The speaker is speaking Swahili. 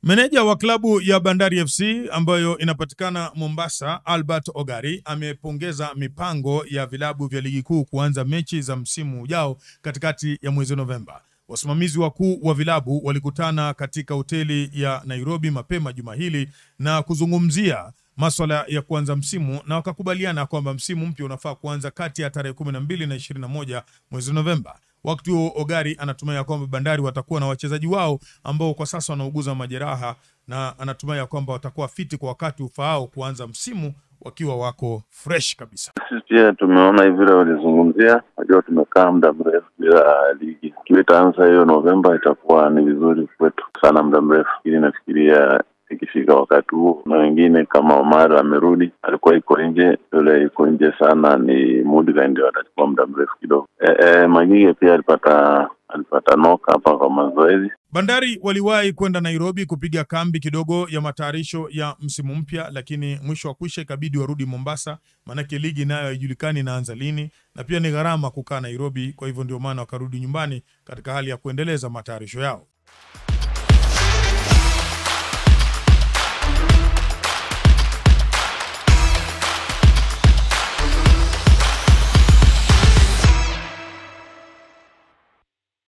Meneja wa klabu ya Bandari FC ambayo inapatikana Mombasa, Albert Ogari amepongeza mipango ya vilabu vya ligi kuu kuanza mechi za msimu ujao katikati ya mwezi Novemba. Wasimamizi wakuu wa vilabu walikutana katika hoteli ya Nairobi mapema juma hili na kuzungumzia maswala ya kuanza msimu na wakakubaliana kwamba msimu mpya unafaa kuanza kati ya tarehe kumi na mbili na ishirini na moja mwezi Novemba. Wakati huo Ogari anatumai ya kwamba Bandari watakuwa na wachezaji wao ambao kwa sasa wanauguza majeraha na anatumai ya kwamba watakuwa fiti kwa wakati ufaao kuanza msimu wakiwa wako fresh kabisa. Sisi pia tumeona hivi vile walizungumzia, najua tumekaa muda mrefu bila ligi. Ikiwa itaanza hiyo Novemba itakuwa ni vizuri kwetu sana, muda mrefu, ili nafikiria ikifika wakati huo, na wengine kama Omar amerudi, alikuwa iko nje, yule iko nje sana ni Mudiga, ndio atachukua muda mrefu kidogo. E, e, Magige pia alipata alipata noka hapa kwa mazoezi. Bandari waliwahi kwenda Nairobi kupiga kambi kidogo ya matayarisho ya msimu mpya, lakini mwisho wa kwisha ikabidi warudi Mombasa, maanake ligi nayo haijulikani inaanza lini, na pia ni gharama kukaa Nairobi. Kwa hivyo ndio maana wakarudi nyumbani katika hali ya kuendeleza matayarisho yao.